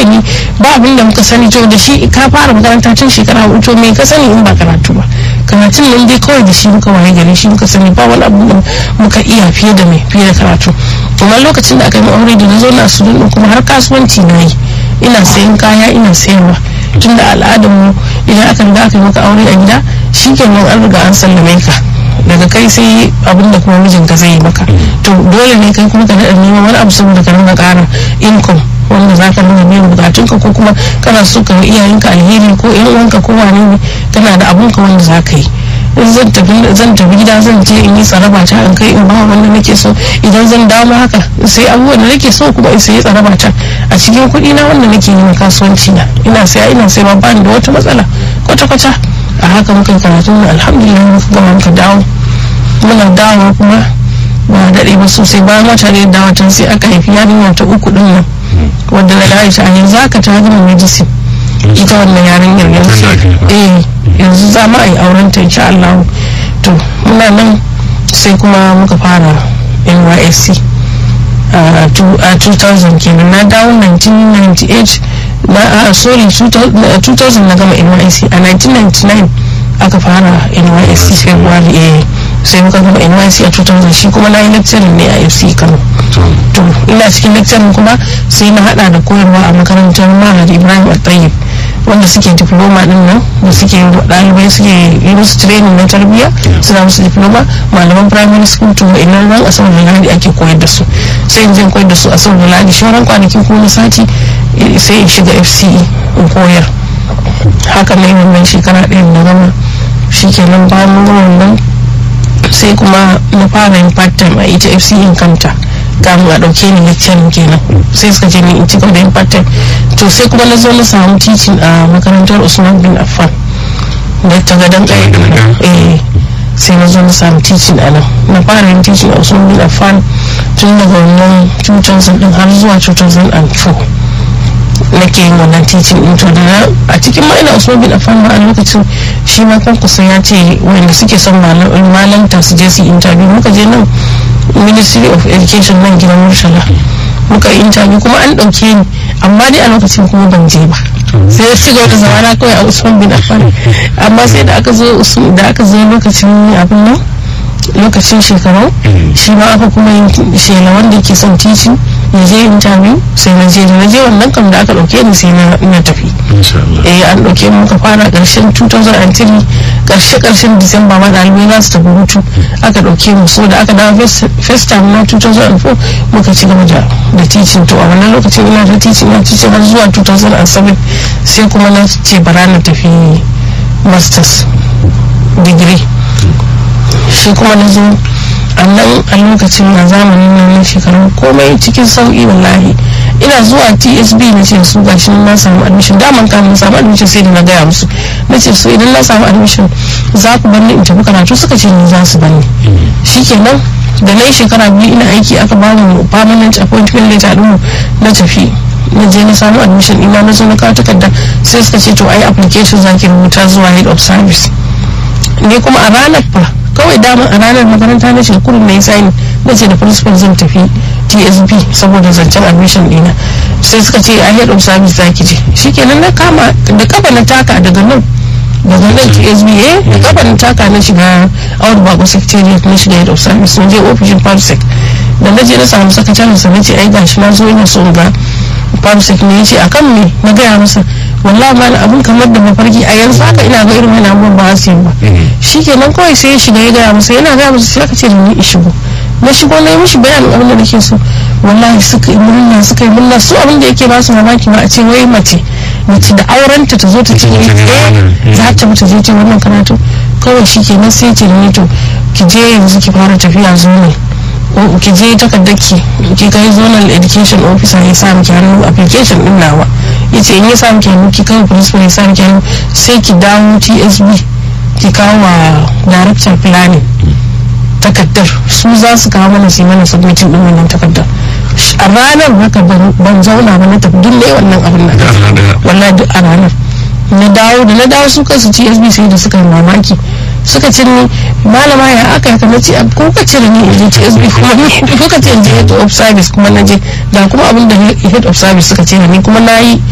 kawai ni ba abin da muka sani to da shi ka fara makaranta tun shekara hudu to me ka sani in ba karatu ba karatun nan dai kawai da shi muka waye gari shi muka sani ba wani abu da muka iya fiye da mai fiye da karatu amma lokacin da aka yi aure da na zo na su kuma har kasuwanci na yi ina sayan kaya ina sayarwa tun da al'adar mu idan aka riga aka yi maka aure a gida shi kenan an riga an sallame ka daga kai sai abin da kuma mijinka zai yi maka to dole ne kai kuma ka daɗa neman wani abu saboda ka rinka ƙara income wanda za ka nuna biyan bukatunka ko kuma kana so ka iyayenka alheri ko yan uwanka ko wane ne kana da abunka wanda za ka yi zan tafi zan tafi gida zan je in yi tsaraba ta in kai in ba wanda nake so idan zan dawo haka sai abubuwan da nake so kuma in sayi tsaraba ta a cikin kuɗi na wanda nake yin kasuwanci na ina saya ina sai ba bani da wata matsala kwata kwata a haka muka karatu mu alhamdulillah muka gama muka dawo muna dawo kuma ba daɗe ba sosai bayan wata ne dawo can sai aka haifi yarinya ta uku din nan wanda na dawo ta yanzu haka ta gama medicine ita wannan yarinyar yanzu eh yanzu za mu yi auren ta insha Allah to muna nan sai kuma muka fara NYSC a 2000 kenan na dawo 1998 na sorry 2000 na gama NYSC a 1999 aka fara NYSC February eh sai muka gama NYSC a 2000 shi kuma na yi lecturing ne a FC Kano to ina cikin lecturing kuma sai na hada da koyarwa a makarantar Mahad Ibrahim Al-Tayyib wanda suke diploma din nan da suke ɗalibai suke yi musu training na tarbiyya suna musu diploma malaman primary school to ina ran asabar da ladi ake koyar da su sai in je koyar da su asabar da ladi shauran kwanaki ko na sati sai in shiga fce in koyar haka na yi wannan shekara ɗaya na gama shi kenan bayan mun gama wannan sai kuma na fara yin part time a ita fce in kanta kamun a ɗauke ni lecturing kenan sai suka ce ni in ci gaba da yin part time to sai kuma na zo na samu teaching a makarantar usman bin affan da ta gadon eh sai na zo na samu teaching a nan na fara yin teaching a usman bin affan tun daga wannan 2000 din har zuwa 2004 nake yin wannan teaching din to da a cikin ma ina usman bin affan ma a lokacin shi ma kan kusan ya ce wanda suke son malanta su je su interview muka je nan ministry of education nan gidan murtala muka yi interview kuma an ɗauke ni amma dai a lokacin kuma ban je ba sai ya ci gaba da zamana kawai a usman bin affan amma sai da aka zo da aka zo lokacin abin nan lokacin shekaru shi ma aka kuma yin shela wanda yake son teaching ya je interview sai na je na je wannan kam da aka dauke ni sai na tafi eh an dauke mu muka fara karshen 2003 karshe karshen disamba ma dalibai za su tafi hutu aka dauke mu so da aka dawo first time na 2004 muka ci gaba da teaching to a wannan lokacin ina ta teaching na teaching har zuwa 2007 sai kuma na ce bara na tafi masters degree shi kuma na zo a nan a lokacin na zamanin nan na shekaru komai cikin sauki wallahi ina zuwa tsb na ce su gashi na samu admission daman kamun samu admission sai da na gaya musu na ce su idan na samu admission za ku banni in tafi karatu suka ce ni za su banni shikenan da na yi shekara biyu ina aiki aka ba mu permanent appointment letter ɗin na tafi na je na samu admission ina na zo na kawo takarda sai suka ce to ai application za ki rubuta zuwa head of service ne kuma a ranar fa kawai dama a ranar makaranta na shirkurin na yi sani na ce da principal zan tafi tsb saboda zancen admission dina sai suka ce a head of service za ki je shikenan na kama da kafa na taka daga nan daga nan tsb eh da kafa na taka na shiga out bako secretariat na shiga head of service na je ofishin pamsec da na je na samu sakataren sa na ce ai gashi na zo ina so ga pamsec ne ya ce akan me na gaya masa wallahi ma abun kamar da mafarki a yanzu haka ina ga irin wani abubuwan ba su yi ba shi kenan kawai sai ya shiga ya gaya masa yana gaya masa sai aka ce da ni in shigo na shigo na yi mishi bayanin abin da nake so wallahi suka yi murna suka yi murna su abin da yake ba su mamaki ba a ce wai mace mace da aurenta ta zo ta ce eh za ta ta je ta wannan karatu kawai shi kenan sai ce ni to ki je yanzu ki fara tafiya zo ne ki je takardar ki ki kai zonal education officer ya sa miki hannu application din nawa yace in ya sa miki hannu ki kawo principal ya sa miki hannu sai ki dawo TSB ki kawo wa director planning takardar su za su kawo mana su mana submitin din wannan takardar a ranar haka ban zauna ba na tafi duk ne wannan abin nan wallahi duk a ranar na dawo da na dawo su kansu TSB sai da suka yi mamaki suka ce ni malama ya aka haka na ce ko ka ce da ni in je TSB kuma ni ko ka ce in je head of service kuma na je da kuma abin da head of service suka ce ni kuma na yi